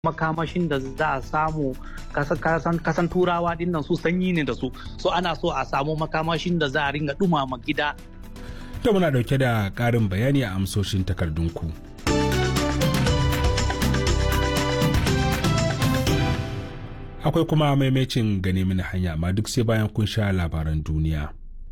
makamashin da za a samu kasan turawa dinnan su sanyi ne da su so ana so a samu makamashin da za a ringa dumama gida to muna dauke da karin bayani a amsoshin takardunku akwai kuma maimacin gane mini hanya amma duk sai bayan kun sha labaran duniya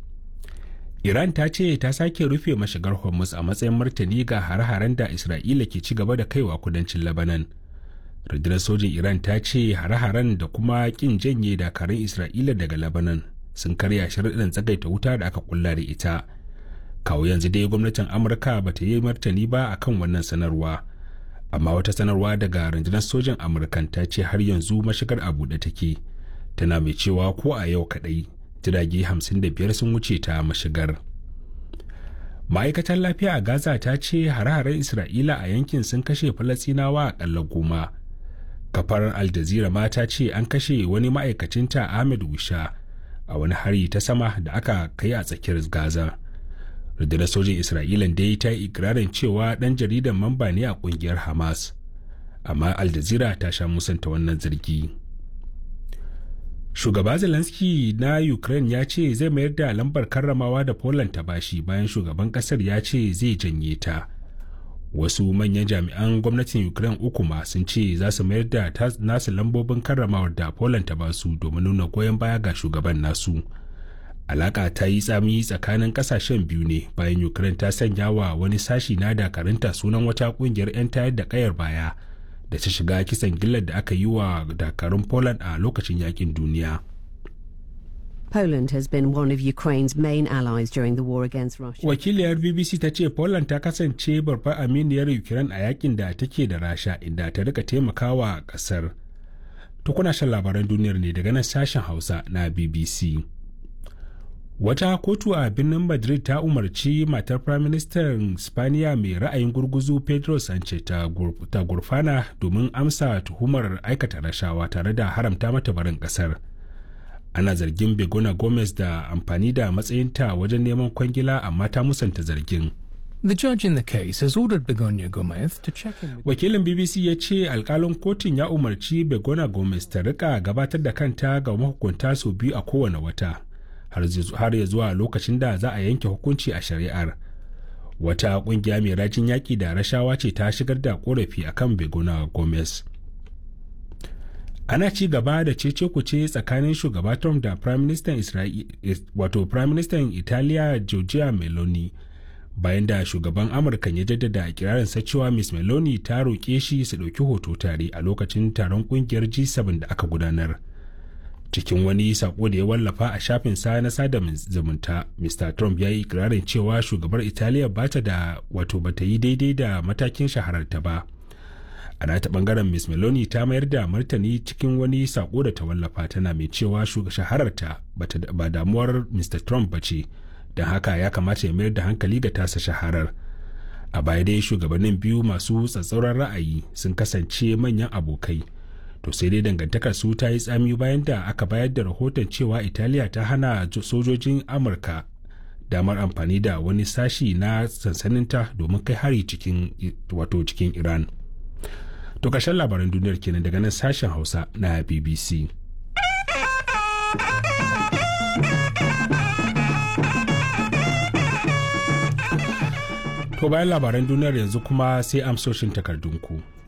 iran ta ce ta sake rufe mashigar hormuz a matsayin martani ga hare-haren da isra'ila ke ci gaba da kaiwa kudancin labanan rundunar sojin iran ta ce hare-haren da kuma kin janye dakarun isra'ila daga labanan sun karya sharaɗin tsagaita wuta da aka kulla da ita kawo yanzu dai gwamnatin amurka ba ta yi martani ba akan wannan sanarwa amma wata sanarwa daga rundunar sojin amurkan ta ce har yanzu mashigar a buɗe take tana mai cewa ko a yau kaɗai jirage 55 sun wuce ta mashigar ma'aikatar lafiya a gaza ta ce hare-haren isra'ila a yankin sun kashe falasinawa akalla goma kafar al jazeera ma ta ce an kashe wani ma'aikacinta ahmed wisha a wani hari ta sama da aka kai a tsakiyar gaza rundunar sojin isra'ila dai ta yi ikirarin cewa dan jaridan mamba ne a kungiyar hamas amma al jazeera ta sha musanta wannan zargi shugaba zelensky na ukraine ya ce zai mayar da lambar karramawa da poland ta bashi bayan shugaban kasar ya ce zai janye ta wasu manyan jami'an gwamnatin ukraine uku ma sun ce za su mayar da nasu lambobin karramawar da poland ta basu domin nuna goyon baya ga shugaban nasu alaka ta yi tsami tsakanin kasashen biyu ne bayan ukraine ta sanya wa wani sashi na dakarunta sunan wata kungiyar 'yan tayar da kayar baya da ta shiga kisan gillar da aka yi wa dakarun Poland a lokacin yakin duniya. Poland has been one of Ukraine's main allies during the war against Russia. Wakiliyar BBC ta ce Poland ta kasance babbar aminiyar Ukraine a yakin da take da Rasha inda ta rika taimakawa kasar. Tukuna shan labaran duniyar ne daga nan sashen Hausa na BBC. Wata kotu a birnin Madrid ta umarci matar Firaministan Spaniya mai ra'ayin gurguzu Pedro Sanchez ta gurfana domin amsa tuhumar aikata rashawa tare da haramta mata barin kasar. Ana zargin Begona Gomez da amfani da matsayinta wajen neman kwangila amma ta musanta zargin. The judge in the case has ordered Begonia Gomez to check in with Wakilin BBC ya ce alkalin kotun ya umarci Begona Gomez ta rika gabatar da kanta ga mahukunta sau biyu a kowane wata. har ya zuwa lokacin da za a yanke hukunci a shari'ar wata kungiya mai rajin yaƙi da rashawa ce ta shigar da korafi akan begona gomez ana ci gaba da cece kuce tsakanin shugaba trump da prime minister wato prime minister italiya giorgia meloni bayan da shugaban amurka ya jaddada ikirarinsa cewa miss meloni ta roƙe shi su ɗauki hoto tare a lokacin taron kungiyar g7 da aka gudanar cikin wani sako da ya wallafa a shafin sa na sada zumunta mr trump ya yi ikirarin cewa shugabar italiya bata da wato bata yi daidai da matakin shahararta ba a nata bangaren miss meloni ta mayar da martani cikin wani sako da ta wallafa tana mai cewa shahararta ba damuwar mr trump ba ce don haka ya kamata ya mayar da hankali ga tasa shaharar a baya dai shugabannin biyu masu tsatsauran ra'ayi sun kasance manyan abokai to sai dai dangantakar su ta yi tsami bayan da aka bayar da rahoton cewa italiya ta hana sojojin amurka damar amfani da wani sashi na sansaninta domin kai hari cikin wato cikin iran to ƙarshen labaran duniyar kenan daga nan sashen hausa na bbc to bayan labaran duniyar yanzu kuma sai amsoshin takardunku